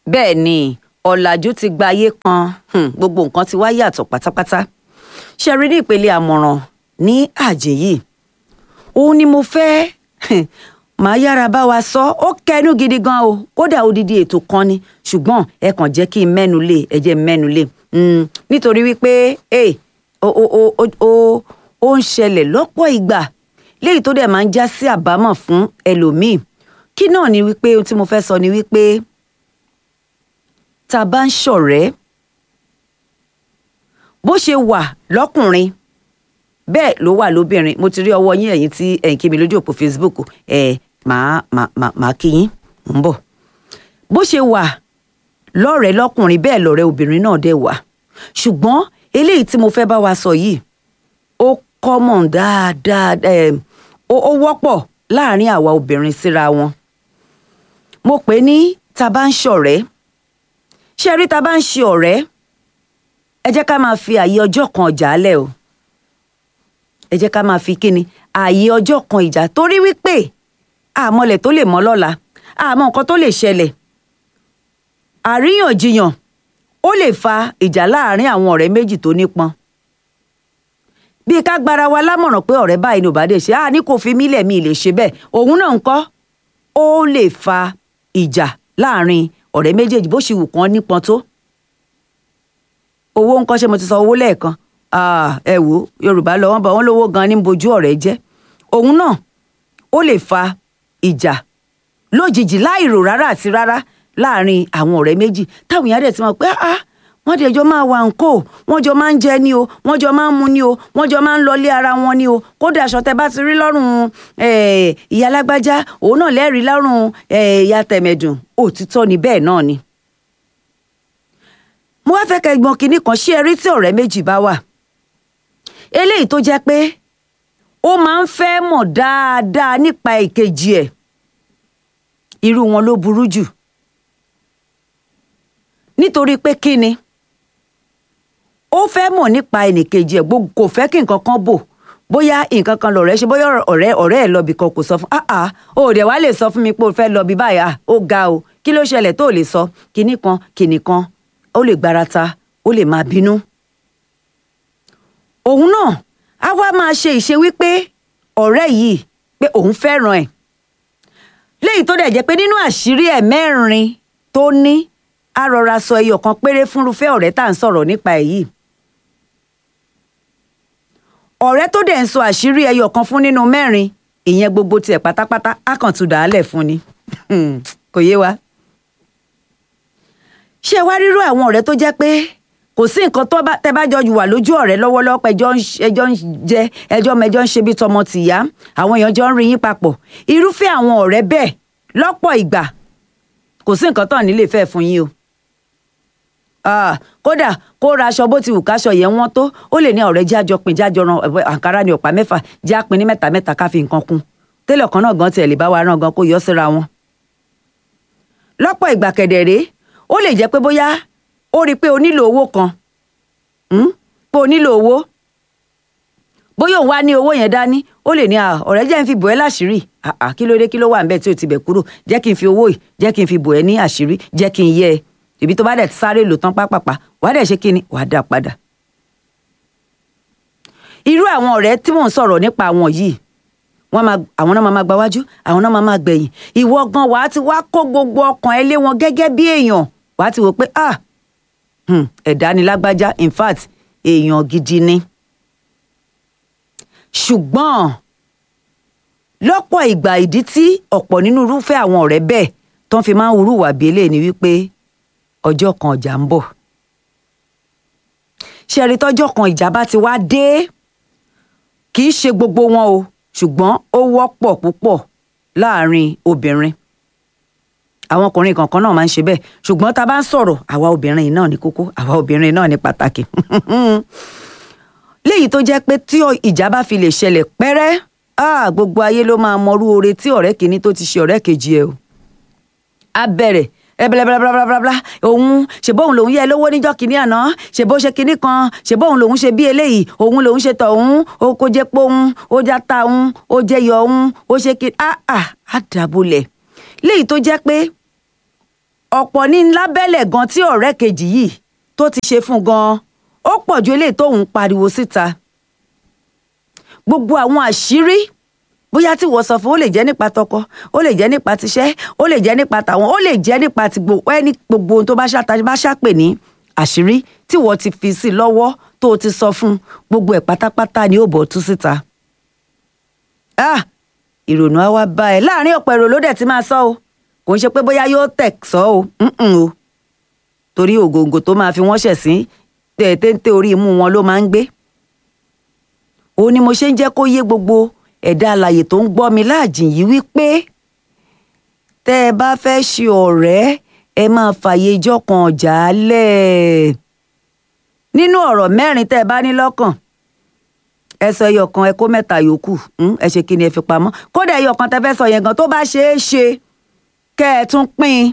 bẹ́ẹ̀ ni ọ̀làjú ti gba ayé kan hmm, gbogbo nǹkan ti wá yàtọ̀ pátápátá ṣe rí ní ìpele àmọ̀ràn ní àjẹ́ yìí òun ni mo fẹ́ màá yára bá wa sọ ó kẹnu gidi gan o kódà odidi ètò kan ni ṣùgbọ́n ẹ kàn jẹ́ kí n mẹ́nu lé ẹ jẹ́ n mẹ́nu lé Mm, nítorí wípé eh, ó ó ó ó ó ó ń ṣẹlẹ̀ lọ́pọ̀ ìgbà léyìí tó dẹ̀ máa ń já sí àbámọ̀ fún ẹlòmíì kí náà ni wípé ohun tí mo fẹ́ sọ ni wípé tá a bá ń ṣọ̀rẹ́ bó ṣe wà lọ́kùnrin bẹ́ẹ̀ ló wà lóbìnrin mo ti rí ọwọ́ yín ẹ̀yin tí ẹ̀yin kí mi lójú òpó Facebook ẹ̀ máa máa máa máa kí yín ń bọ̀ bó ṣe wà lọ́rẹ̀ẹ́ lọ́kùnrin bẹ́ẹ̀ lọ́rẹ̀ẹ́ obìnrin náà dẹ̀ wà ṣùgbọ́n eléyìí tí mo fẹ́ bá wa sọ yìí ó common dáadáa eh, ó ó wọ́pọ̀ láàrin àwa obìnrin síra wọn mo pè ní ta bá ń ṣọ̀rẹ́ ṣe rí ta bá ń ṣe ọ̀rẹ́ ẹ jẹ́ ká máa fi àyè ọjọ́ kan ọjà lẹ̀ o ẹ jẹ́ ká máa fi kíni ààyè ọjọ́ kan ìjà torí wípé àmọ́lẹ̀ tó lè mọ́ lọ́la àmọ́ nǹkan tó lè ṣẹlẹ̀ àríyànjiyàn ó lè fa ìjà láàárín àwọn ọ̀rẹ́ méjì tó nípọn bí ká gbára wa lámọ̀ràn pé ọ̀rẹ́ báyìí ni ò bá dé ṣe á ní kò fi mílẹ̀ mi lè ṣe bẹ́ẹ̀ òun náà ń kọ́ ó lè fa ìjà láàárín ọ̀rẹ́ méjèèjì bó ṣe wù kán nípọn tó owó ńkọ́ ṣe mo ti sọ owó lẹ́ẹ̀kan Ah, ẹ wò ó yorùbá lọ wọn bá wọn lówó gan ní bojú ọ̀rẹ́ jẹ́ òun náà ó lè fa ìjà lójijì láìrò rárá àti rárá láàrin àwọn ọ̀rẹ́ méjì táwọn èèyàn dẹ̀ ti mọ̀ pé ah wọ́n dẹ̀ jọ máa wà ńkò wọ́n jọ máa ń jẹ ní o wọ́n jọ máa ń mu ní o wọ́n jọ máa ń lọlé ara wọn ní o kódà aṣọ tẹ bá ti rí lọ́rùn eh, ìyá alágbájá òun náà lẹ́rìí lọ́rùn eh, ìyá tẹ̀mẹ̀dùn òtítọ́ ni bẹ́ẹ̀ náà ni. mo wá fẹ́ kẹ́ gbọ́n kinní kan ṣé ẹ rí tí ọ̀rẹ́ méjì bá wà eléyìí tó jẹ́ pé ó máa ń fẹ́ mọ̀ dáadáa nípa ìkejì ẹ̀ irú wọn ló burú jù nítorí pé kí ni ó fẹ́ mọ̀ nípa ẹnìkejì ẹ̀ gbogbo kò fẹ́ kí nǹkan kan bò bóyá nǹkan kan lọ̀rẹ́ ṣe bóyá ọ̀rẹ́ ọ̀rẹ́ ẹ̀ lọ́bì kan kò sọ fún ah ah o dẹ̀ wá lè sọ fún mi pé o fẹ́ lọ́bì báyìí ah ó ga o kí ló ṣẹlẹ̀ tó lè sọ kinní kan kinní kan ó lè gbarata ó lè máa bínú òun náà á wá máa ṣe ìṣe wípé ọ̀rẹ́ yìí pé òun fẹ́ràn ẹ̀ léyìí tó dẹ̀ jẹ́ pé nínú àṣírí ẹ̀ mẹ́rin tó ní á rọra sọ ẹyọ kan péré fúnrúfẹ́ ọ̀rẹ́ tá à ń sọ̀rọ̀ nípa ẹ̀ yìí ọ̀rẹ́ tó dẹ̀ ń sọ àṣírí ẹyọ kan fún nínú mẹ́rin ìyẹn gbogbo tiẹ̀ pátápátá á kàn tún dàálẹ̀ fún ni kò yé wa ṣé wá rírú àwọn ọ̀rẹ́ tó jẹ́ pé kò sí nǹkan tó bá tẹ bá jọ wà lójú ọ̀rẹ́ lọ́wọ́lọ́wọ́ ẹjọ́ ẹjọ́ ń jẹ ẹjọ́ mẹjọ ń ṣe bí tọmọ tìyá àwọn èèyàn jọ ń rí yín papọ̀ irúfẹ́ àwọn ọ̀rẹ́ bẹ́ẹ̀ lọ́pọ̀ ìgbà kò sí nǹkan tán nílé fẹ́ fún yín o kódà kó ra aṣọ bó ti wù káṣọ yẹn wọ́n tó ó lè ní ọ̀rẹ́ jájọ pin jájọ ran àǹkárá ní ọ̀pá mẹ́fà já pin ní mẹ́ta mẹ́ta ká fi nǹkan kún télọ̀ kan náà gan tiẹ̀ lè bá wa rán gan kó yọ síra wọn. lọ́pọ̀ ìgbà kẹ̀dẹ̀rẹ́ ó lè jẹ́ pé bóyá ó rí i pé o nílò owó kan pé o nílò owó bóyá òun wá ní owó yẹn dání ó lè ní ọ̀rẹ́ jẹ́ ń fi bò ẹ́ láṣìírí kí ló dé kí ló wà níbẹ̀ tí o ti bẹ̀ kúrò jẹ́ kí n fi owó yìí jẹ́ kí n fi bò ẹ́ ní àṣírí jẹ́ kí n yẹ ẹ ibi tó bá dẹ̀ sáré lò tán pápápá wàá dẹ̀ ṣe kí ni wàá dá padà. irú àwọn ọ̀rẹ́ tí mò ń sọ̀rọ̀ nípa àwọn yìí wọ́n máa àwọn náà máa gba wájú àwọn náà máa gbẹ̀yìn ìwọ gan wàá ti wá kó gbogbo ọkàn ẹ lé wọn gẹ́gẹ́ bí èèyàn wàá ti wò pé ah ẹ̀dá ni lágbájá in fact èèyàn gidi ni. ṣùgbọ́n lọ́pọ̀ ìgbà ìdí tí ọ̀pọ̀ nínú irúfẹ́ àwọn ọ̀rẹ́ bẹ́ẹ̀ tó ń fi máa ń hurúwà bí eléyìí ni wípé ọjọ́ kan ọjà ń bọ̀. ṣe rí tọ́jọ́ kan ìjà bá ti wá dé kì í ṣe gbogbo wọn o ṣùgbọ́n ó wọ́pọ̀ púpọ̀ láàárín obìnrin àwọn ọkùnrin kankan náà máa ń ṣe bẹ́ẹ̀ ṣùgbọ́n tá a bá ń sọ̀rọ̀ àwa obìnrin náà ní kókó àwa obìnrin náà ní pàtàkì. léyìí tó jẹ́ pé tí ìjà bá fi lè ṣẹlẹ̀ pẹ́rẹ́ gbogbo ayé ló máa mọrú oore tí ọ̀rẹ́ kìíní tó ti ṣe ọ̀rẹ́ kejì ẹ̀ o. a bẹ̀rẹ̀ ẹbẹ̀lẹ̀bẹ̀lẹ̀bẹ̀lẹ̀bẹ̀lẹ̀ òun ṣèbóun lòun yẹ lówó níjọ́ kìíní àná ṣèbó ṣe kìíní kan ṣèbóun lòun ṣe bí eléyìí òun lòun ṣe tọ̀ òun ó kó jẹ́ pé òun ó já ta òun ó jẹ́ yọ òun ó ṣe kí á á á dàbọ̀lẹ̀ léyìí tó jẹ́ pé ọ̀pọ̀ ní lábẹ́lẹ̀ gan tí ọ̀rẹ́ kejì yìí tó ti ṣe fún gan ó pọ̀ ju eléyìí tóun pariwo síta gbogbo àwọn àṣírí bóyá tí wọ́n sọ fún ó lè jẹ́ nípa tọkọ ó lè jẹ́ nípa tiṣẹ́ ó lè jẹ́ nípa tàwọn ó lè jẹ́ nípa ti gbogbo ẹni gbogbo ohun tó bá ṣàtà bá ṣàpè ní àṣírí tí wọ́n ti fi sí lọ́wọ́ tó o ti sọ fún gbogbo ẹ̀ pátápátá ni ó bọ̀ tú síta. ah ìrònú á wá bá ẹ láàrin ọ̀pọ̀ èrò ló dẹ̀ ti máa sọ o kò ń ṣe pé bóyá yóò tẹ̀ sọ o o torí ògòǹgò tó máa fi wọ́n ṣẹ̀ sí téńté orí imú wọn ló máa ń gbé òun ni mo ṣe ń jẹ́ kó yé gbogbo ẹ̀dá alàyè tó ń gbọ́ mi láàjìn yìí wípé tẹ́ ẹ bá fẹ́ ṣe ọ̀rẹ́ ẹ máa fààyè ijọ́ kan ọ̀jà lẹ̀ nínú ọ̀rọ̀ mẹ́rin tẹ́ ẹ bá ní lọ́kàn ẹ sọ ẹyọ kan ẹ kó mẹ́ta yòókù ẹ ṣe kí ni ẹ fi pamọ́ kódà ẹyọ kan tẹ́ fẹ́ sọ yẹn gan tó bá ṣeé ṣe kẹ́ ẹ tún pín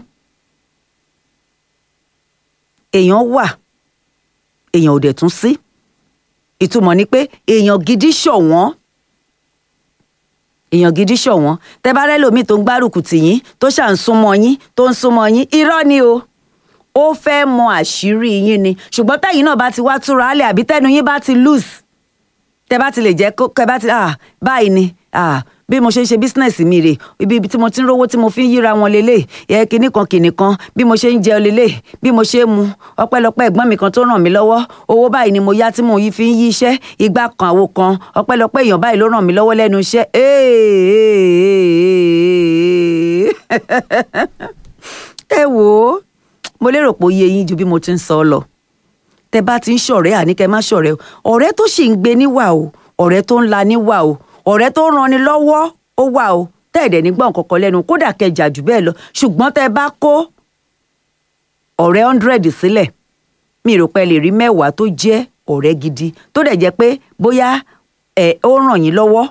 èèyàn wà èèyàn ò dẹ̀ tún sí ìtumọ̀ ni pé èèyàn gidi ṣọ̀wọ́n èèyàn gidi ṣọ̀wọ́n tẹ́ bá rẹ́lòmíì tó ń gbárùkù tì yín tó ṣà ń súnmọ́ yín tó ń súnmọ́ yín irọ́ ni o ó fẹ́ mọ àṣírí yín ni ṣùgbọ́n tẹ́yìn náà bá ti wá túra álẹ̀ àbí tẹ́nu yín bá ti loose tẹ́ bá ti lè jẹ́ kẹ́ bá ti ah báyìí ni ah bí mo ṣe ń ṣe bísínẹ́sì mi rè ibi tí mo ti ń rówó tí mo fi ń yíra wọn lélẹ̀ ẹ kinní kan kinní kan bí mo ṣe ń jẹ lélẹ̀ bí mo ṣe ń mu ọpẹ́lọpẹ́ ẹ̀gbọ́n mi kan tó ràn mí lọ́wọ́ owó báyìí ni mo yá tí mo yí fi ń yí iṣẹ́ ìgbà kan àwo kan ọpẹ́lọpẹ́ èèyàn báyìí ló ràn mí lọ́wọ́ lẹ́nu iṣẹ́ ẹ wò ó mo lérò pé ó yé yín ju bí mo ti ń sọ ọ lọ tẹ bá ti ń ṣọ̀rẹ́ àní kẹ má ṣọ̀rẹ́ o ọ̀rẹ́ tó sì ń gbé níwà o ọ̀rẹ́ tó ń la níwà o ọ̀rẹ́ tó ń ranni lọ́wọ́ ó wà o tẹ́ẹ̀dẹ̀ ní gbọ̀n kọ̀ọ̀kan lẹ́nu kódà kẹjà jù bẹ́ẹ̀ lọ ṣùgbọ́n tẹ́ bá kó ọ̀rẹ́ hundred sílẹ̀ mi rò pé lè rí mẹ́wàá tó jẹ́ ọ̀rẹ́ gidi tó dẹ̀ jẹ́ pé bóyá ẹ̀ ó ràn yín lọ́wọ́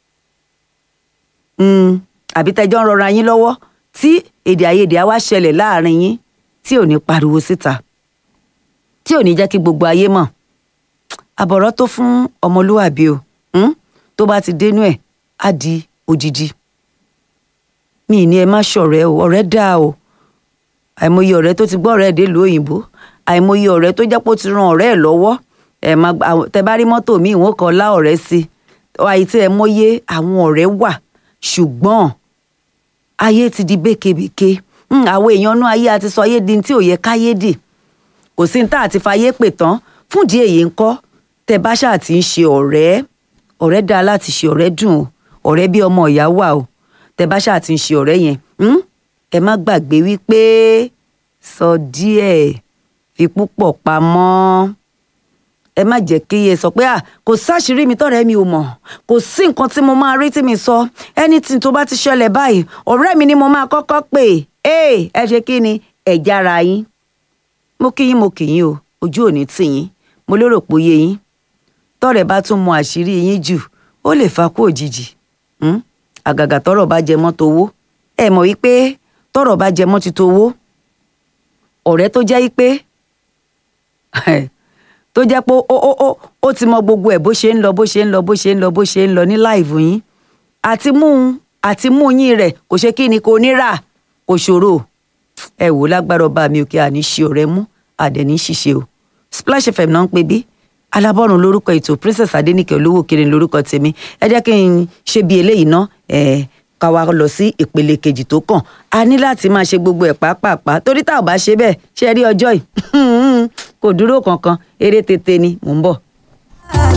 àbí tẹ́jọ́ ń rọra yín lọ́wọ́ tí èdè àìyedè á wá ṣẹlẹ̀ láàrin yín tí ò ní pariwo síta tí ò ní jẹ́ kí gbogbo ayé mọ̀ àbọ̀rọ̀ tó fún ọmọlúwàbí o tó bá ti dénú ẹ̀ á di odidi mi ní ẹ má ṣọ̀rẹ́ o ọ̀rẹ́ dáa o àìmọye ọ̀rẹ́ tó ti gbọ́ ọ̀rẹ́ ẹ̀ délùú òyìnbó àìmọye ọ̀rẹ́ tó jẹ́ pé ó ti ran ọ̀rẹ́ ẹ̀ lọ́wọ́ ẹ má tẹ bá rí mọ́tò mi ìwọ̀n kan lá ọ̀rẹ́ sí àyè tí ẹ mọye àwọn ọ̀rẹ́ wà ṣùgbọ́n ayé ti di békebèke àwọn èèyàn inú ayé àti sọ ayé di tí ò yẹ káyé dì kò sí ní tá àti fayé pè tán fúndì èyí ń kọ́ tẹ bá ṣáà ti ń ṣe ọ̀rẹ́ ọ̀rẹ́ dáa láti ṣe ọ̀rẹ́ dùn o ọ̀rẹ́ bí ọmọ ìyá wà o tẹ bá ṣáà ti ń ṣe ọ̀rẹ́ yẹn ẹ má gbàgbé wípé sọ díẹ̀ fi púpọ̀ pamọ́ ẹ má jẹ́ kí ẹ sọ pé à kò sáṣìírí mi tọ́rẹ́ mi ò mọ̀ kò sí nǹkan tí mo máa rí tí mi sọ anything tó bá ti ṣẹlẹ̀ báyìí ọ̀rẹ́ mi ni mo máa kọ́kọ́ pè é ẹ ṣe kí ni ẹ jára yín mo kí yín mo kì yín o ojú ò ní tì yín mo lérò pé ó yé yín tọ́rẹ́ bá tún mọ àṣírí yín jù ó lè fa kú òjijì àgàgà tọ́rọ̀ bá jẹ mọ́ towó ẹ mọ̀ wípé tọ́rọ̀ bá jẹ mọ́ ti towó ọ̀rẹ́ tó jẹ́ wípé tó jẹ́ pé ó ó ó ó ti mọ gbogbo ẹ̀ bó ṣe ń lọ bó ṣe ń lọ bó ṣe ń lọ bó ṣe ń lọ ní láìvù yín àti mú àti mú yín rẹ̀ kò ṣe kí ni kò ní rà kò ṣòro ẹ wò lágbára ọba mi òkè àní ṣe ọ̀rẹ́ mú àdẹ̀ní ṣiṣẹ́ o Splash FM náà ń pè bí alábọ́run lórúkọ ètò Princess Adéníkẹ́ olówó kiri lórúkọ tèmi ẹ jẹ́ kí n ṣe bí eléyìí ná ẹ̀ ká wa lọ sí ìpele kejì tó kàn a ní láti máa ṣe gbogbo ẹ̀ pàápàá torí tá ò bá ṣe bẹ́ẹ̀ ṣe rí ọjọ́ yìí kò dúró kankan eré tètè ni mò ń bọ̀.